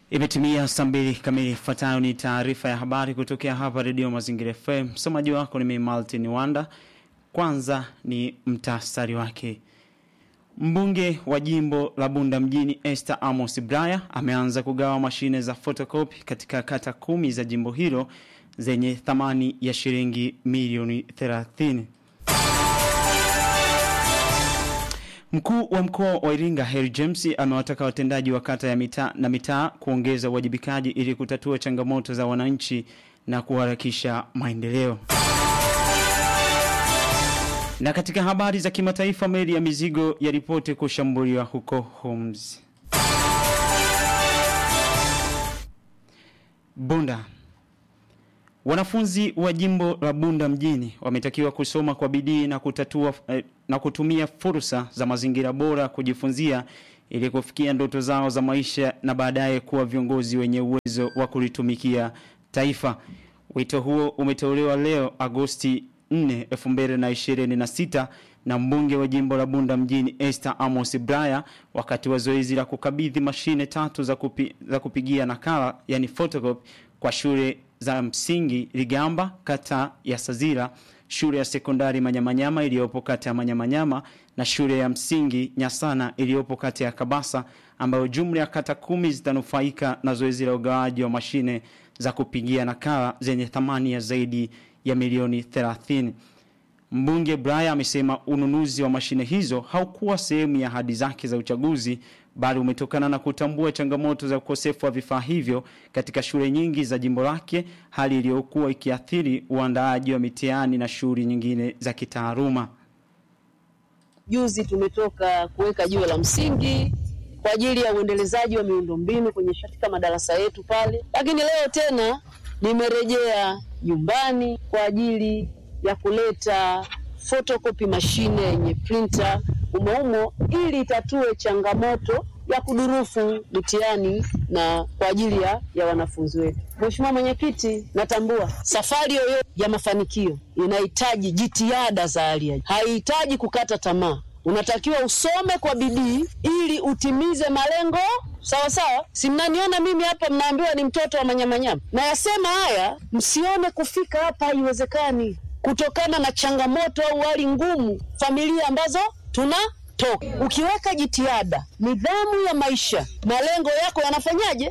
Imetimia saa mbili kamili. Ifuatayo ni taarifa ya habari kutokea hapa Redio Mazingira FM. Msomaji wako ni mimi Maltin Wanda. Kwanza ni mtasari wake. Mbunge wa jimbo la Bunda mjini Esther Amos Braya ameanza kugawa mashine za photocopy katika kata kumi za jimbo hilo zenye thamani ya shilingi milioni 30. Mkuu wa mkoa wa Iringa Harry James amewataka watendaji wa kata ya mitaa na mitaa kuongeza uwajibikaji ili kutatua changamoto za wananchi na kuharakisha maendeleo. Na katika habari za kimataifa meli ya mizigo yaripoti kushambuliwa huko Homs. Bunda Wanafunzi wa jimbo la Bunda mjini wametakiwa kusoma kwa bidii na kutatua eh, na kutumia fursa za mazingira bora kujifunzia ili kufikia ndoto zao za maisha na baadaye kuwa viongozi wenye uwezo wa kulitumikia taifa. Wito huo umetolewa leo Agosti 4, 2026 na mbunge wa jimbo la Bunda mjini Esther Amos Braya wakati wa zoezi la kukabidhi mashine tatu za, kupi, za kupigia nakala yani photocopy kwa shule za msingi Ligamba kata ya Sazira, shule ya sekondari Manyamanyama iliyopo kata ya Manyamanyama na shule ya msingi Nyasana iliyopo kata ya Kabasa ambayo jumla ya kata kumi zitanufaika na zoezi la ugawaji wa mashine za kupigia nakala zenye thamani ya zaidi ya milioni 30. Mbunge Braya amesema ununuzi wa mashine hizo haukuwa sehemu ya ahadi zake za uchaguzi bali umetokana na kutambua changamoto za ukosefu wa vifaa hivyo katika shule nyingi za jimbo lake, hali iliyokuwa ikiathiri uandaaji wa mitihani na shughuli nyingine za kitaaluma. Juzi tumetoka kuweka jiwe la msingi kwa ajili ya uendelezaji wa miundombinu kwenye katika madarasa yetu pale, lakini leo tena nimerejea nyumbani kwa ajili ya kuleta photocopy mashine yenye printer umoumo ili itatue changamoto ya kudurufu mitihani na kwa ajili ya, ya wanafunzi wetu. Mheshimiwa Mwenyekiti, natambua safari yoyote ya mafanikio inahitaji jitihada za hali ya juu, haihitaji kukata tamaa. Unatakiwa usome kwa bidii ili utimize malengo sawa sawa. Si mnaniona mimi hapa, mnaambiwa ni mtoto wa manyamanyama. Nayasema haya msione kufika hapa haiwezekani, kutokana na changamoto au hali ngumu, familia ambazo tunatoka. Ukiweka jitihada, nidhamu ya maisha, malengo yako yanafanyaje?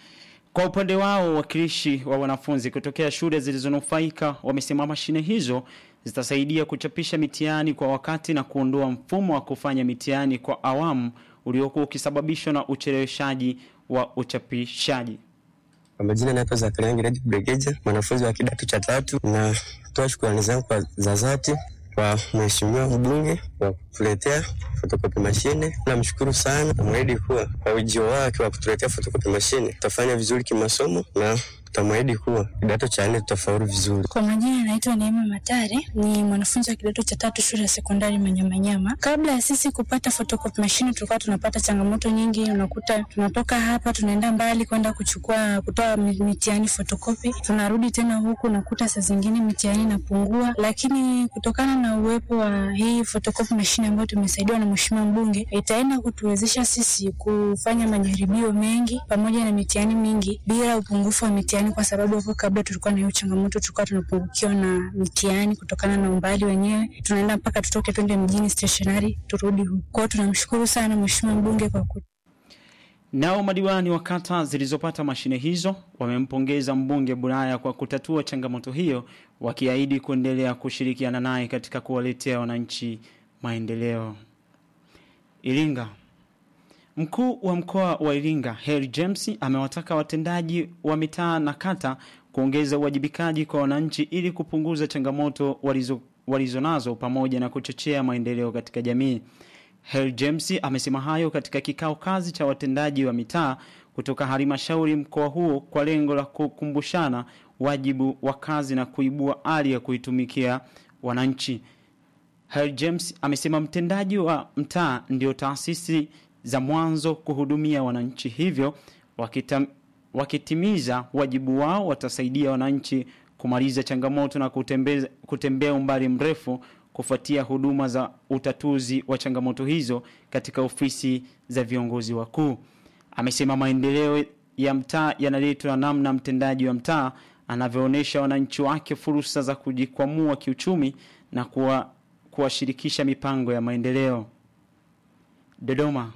Kwa upande wao wakilishi wa wanafunzi kutokea shule zilizonufaika wamesema mashine hizo zitasaidia kuchapisha mitihani kwa wakati na kuondoa mfumo wa kufanya mitihani kwa awamu uliokuwa ukisababishwa na ucheleweshaji wa uchapishaji. Kwa majina naitwa Zakaria Ngiredi Bregeja, mwanafunzi wa kidato cha tatu. Natoa shukrani zangu kwa za dhati kwa mheshimiwa mbunge wa kutuletea fotokopi mashine. Namshukuru sana, namwahidi kuwa kwa ujio wake wa kutuletea fotokopi mashine tutafanya vizuri kimasomo na tutamwahidi kuwa kidato cha nne tutafaulu vizuri. Kwa majina naitwa Neema Matare, ni mwanafunzi wa kidato cha tatu shule ya sekondari Manyamanyama. Kabla ya sisi kupata photocopy machine, tulikuwa tunapata changamoto nyingi. Unakuta tunatoka hapa tunaenda mbali kwenda kuchukua kutoa mitihani photocopy, tunarudi tena huku, nakuta saa zingine mitihani inapungua, lakini kutokana na uwepo wa hii photocopy machine ambayo tumesaidiwa na mheshimiwa mbunge, itaenda kutuwezesha sisi kufanya majaribio mengi pamoja na mitihani mingi bila upungufu wa mitihani kwa sababu hapo kabla tulikuwa na hiyo changamoto, tulikuwa tunapungukiwa na mitihani kutokana na umbali wenyewe, tunaenda mpaka tutoke twende mjini stationary turudi huko. Kwa hiyo tunamshukuru sana mheshimiwa mbunge kwa ku Nao madiwani wa kata zilizopata mashine hizo wamempongeza mbunge Bulaya kwa kutatua changamoto hiyo, wakiahidi kuendelea kushirikiana naye katika kuwaletea wananchi maendeleo. Iringa Mkuu wa mkoa wa Iringa Harry James amewataka watendaji wa mitaa na kata kuongeza uwajibikaji kwa wananchi ili kupunguza changamoto walizo walizonazo pamoja na kuchochea maendeleo katika jamii. Harry James amesema hayo katika kikao kazi cha watendaji wa mitaa kutoka halmashauri mkoa huo kwa lengo la kukumbushana wajibu wa kazi na kuibua ari ya kuitumikia wananchi. Harry James amesema mtendaji wa mtaa ndio taasisi za mwanzo kuhudumia wananchi hivyo wakita, wakitimiza wajibu wao watasaidia wananchi kumaliza changamoto na kutembea, kutembea umbali mrefu kufuatia huduma za utatuzi wa changamoto hizo katika ofisi za viongozi wakuu. Amesema maendeleo ya mtaa yanaletwa namna mtendaji wa mtaa anavyoonyesha wananchi wake fursa za kujikwamua kiuchumi na kuwa kuwashirikisha mipango ya maendeleo. Dodoma.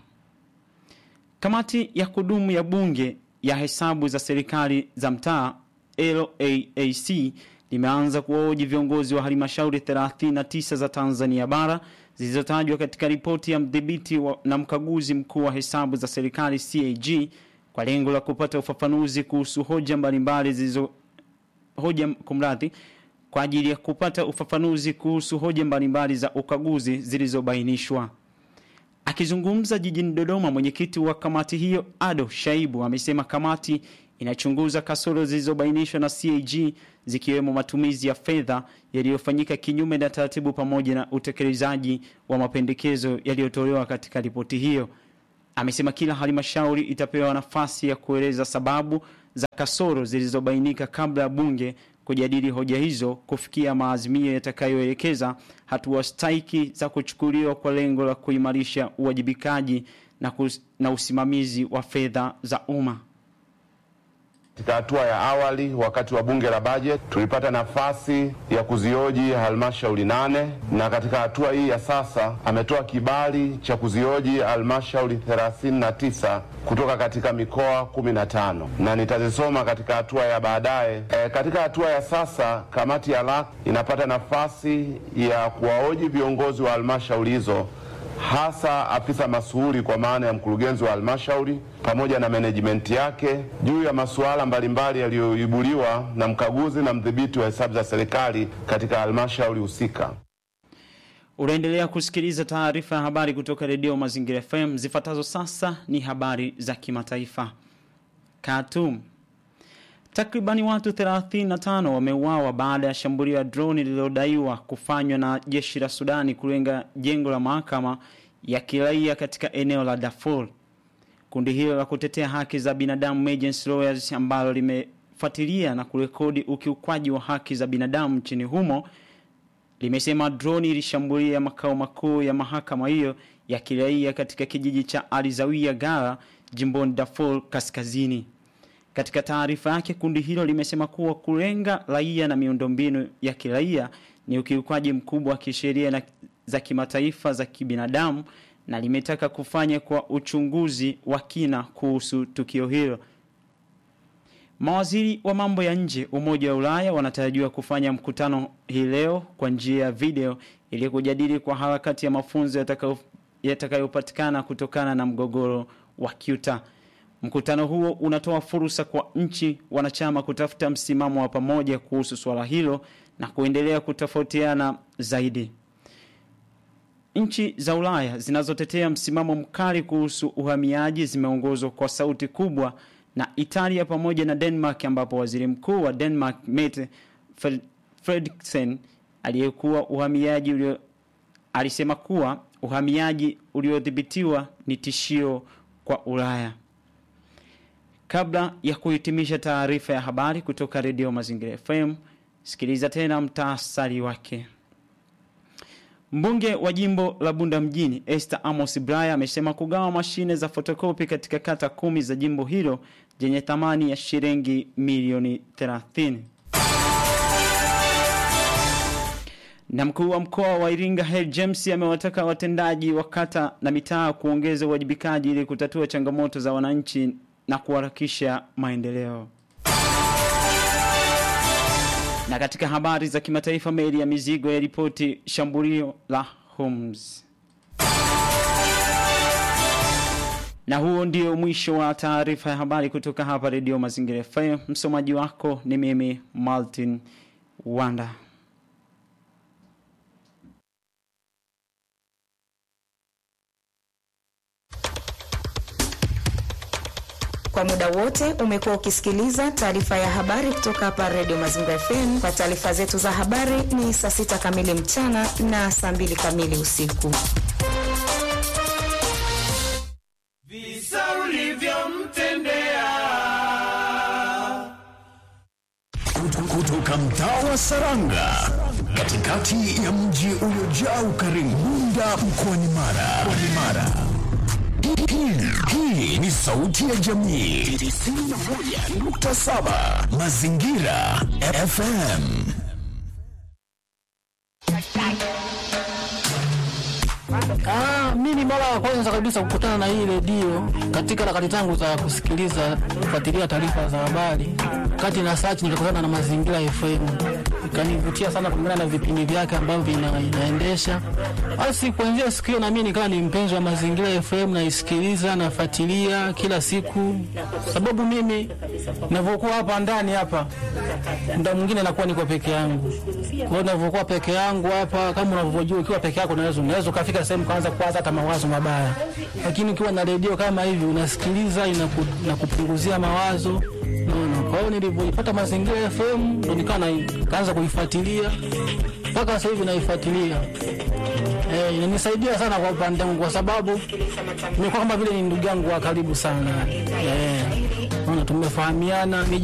Kamati ya kudumu ya bunge ya hesabu za serikali za mtaa LAAC limeanza kuwahoji viongozi wa halmashauri 39 za Tanzania bara zilizotajwa katika ripoti ya mdhibiti wa- na mkaguzi mkuu wa hesabu za serikali CAG kwa lengo la kupata ufafanuzi kuhusu hoja mbalimbali zilizo hoja kumradhi kwa ajili ya kupata ufafanuzi kuhusu hoja mbalimbali za ukaguzi zilizobainishwa. Akizungumza jijini Dodoma, mwenyekiti wa kamati hiyo Ado Shaibu amesema kamati inachunguza kasoro zilizobainishwa na CAG zikiwemo matumizi ya fedha yaliyofanyika kinyume na taratibu pamoja na utekelezaji wa mapendekezo yaliyotolewa katika ripoti hiyo. Amesema kila halmashauri itapewa nafasi ya kueleza sababu za kasoro zilizobainika kabla ya bunge kujadili hoja hizo kufikia maazimio yatakayoelekeza hatua stahiki za kuchukuliwa kwa lengo la kuimarisha uwajibikaji na, kus, na usimamizi wa fedha za umma. Katika hatua ya awali, wakati wa bunge la bajeti, tulipata nafasi ya kuzioji halmashauri nane na katika hatua hii ya sasa ametoa kibali cha kuzioji halmashauri 39 kutoka katika mikoa 15 na nitazisoma katika hatua ya baadaye. E, katika hatua ya sasa kamati ya LAC inapata nafasi ya kuwahoji viongozi wa halmashauri hizo hasa afisa masuhuri kwa maana ya mkurugenzi wa halmashauri pamoja na menejimenti yake juu ya masuala mbalimbali yaliyoibuliwa na mkaguzi na mdhibiti wa hesabu za serikali katika halmashauri husika. Unaendelea kusikiliza taarifa ya habari kutoka redio Mazingira FM. Zifuatazo sasa ni habari za kimataifa. Khartoum. Takribani watu 35 wameuawa baada ya shambulio la droni lililodaiwa kufanywa na jeshi la Sudani kulenga jengo la mahakama ya kiraia katika eneo la Darfur. Kundi hilo la kutetea haki za binadamu Emergency Lawyers ambalo limefuatilia na kurekodi ukiukwaji wa haki za binadamu nchini humo limesema droni ilishambulia makao makuu ya mahakama hiyo ya kiraia katika kijiji cha Alizawia Gara jimboni Darfur kaskazini. Katika taarifa yake kundi hilo limesema kuwa kulenga raia na miundombinu ya kiraia ni ukiukaji mkubwa wa kisheria na za kimataifa za kibinadamu na limetaka kufanya kwa uchunguzi wa kina kuhusu tukio hilo. Mawaziri wa mambo ya nje Umoja wa Ulaya wanatarajiwa kufanya mkutano hii leo kwa njia ya video ili kujadili kwa harakati ya mafunzo yatakayo- yatakayopatikana kutokana na mgogoro wa Cuba. Mkutano huo unatoa fursa kwa nchi wanachama kutafuta msimamo wa pamoja kuhusu swala hilo na kuendelea kutofautiana zaidi. Nchi za Ulaya zinazotetea msimamo mkali kuhusu uhamiaji zimeongozwa kwa sauti kubwa na Italia pamoja na Denmark ambapo waziri mkuu wa Denmark Mette Fred- Frederiksen aliyekuwa uhamiaji ulio alisema kuwa uhamiaji uliodhibitiwa ni tishio kwa Ulaya. Kabla ya kuhitimisha taarifa ya habari kutoka redio Mazingira FM, sikiliza tena mtaasari wake. Mbunge wa jimbo la Bunda mjini Esther Amos Braya amesema kugawa mashine za fotokopi katika kata kumi za jimbo hilo zenye thamani ya shilingi milioni 30. Na mkuu wa mkoa wa Iringa Hel James amewataka watendaji wa kata na mitaa kuongeza uwajibikaji ili kutatua changamoto za wananchi na kuharakisha maendeleo. Na katika habari za kimataifa, meli ya mizigo ya ripoti shambulio la Homs. Na huo ndio mwisho wa taarifa ya habari kutoka hapa Redio Mazingira FM. Msomaji wako ni mimi Martin Wanda. Kwa muda wote umekuwa ukisikiliza taarifa ya habari kutoka hapa Radio Mazingira FM. Kwa taarifa zetu za habari ni saa sita kamili mchana na saa mbili kamili usiku. Visa ulivyomtendea kutoka mtaa wa Saranga katikati ya mji uliojaa ukarimu Bunda mkoani Mara. Mkoani Mara. Hii hii ni sauti ya jamii 91.7 Mazingira FM. Ah, mimi mara ya kwanza kabisa kukutana na hii redio katika harakati zangu za kusikiliza kufuatilia taarifa za habari, kati na search nikakutana na Mazingira FM, ikanivutia sana kulingana na vipindi vyake ambavyo vina, inaendesha. Basi kuanzia siku hiyo na mimi nikawa ni mpenzi wa Mazingira FM, naisikiliza nafuatilia kila siku, sababu mimi ninavyokuwa hapa ndani hapa muda mwingine nakuwa niko peke yangu. Kwa hiyo ninavyokuwa peke yangu hapa, kama unavyojua, ukiwa peke yako unaweza unaweza ukafika sehemu kaanza kuwaza hata mawazo mabaya, lakini ukiwa na redio kama hivi unasikiliza, inaku, inakupunguzia mawazo naona. Kwa hiyo nilivyoipata Mazingira FM ndo nikawa na- kaanza kuifuatilia mpaka sasa hivi naifuatilia. Eh, inanisaidia sana kwa upande wangu kwa sababu nimekuwa kama vile ni ndugu yangu wa karibu sana. Eh, naona tumefahamiana ni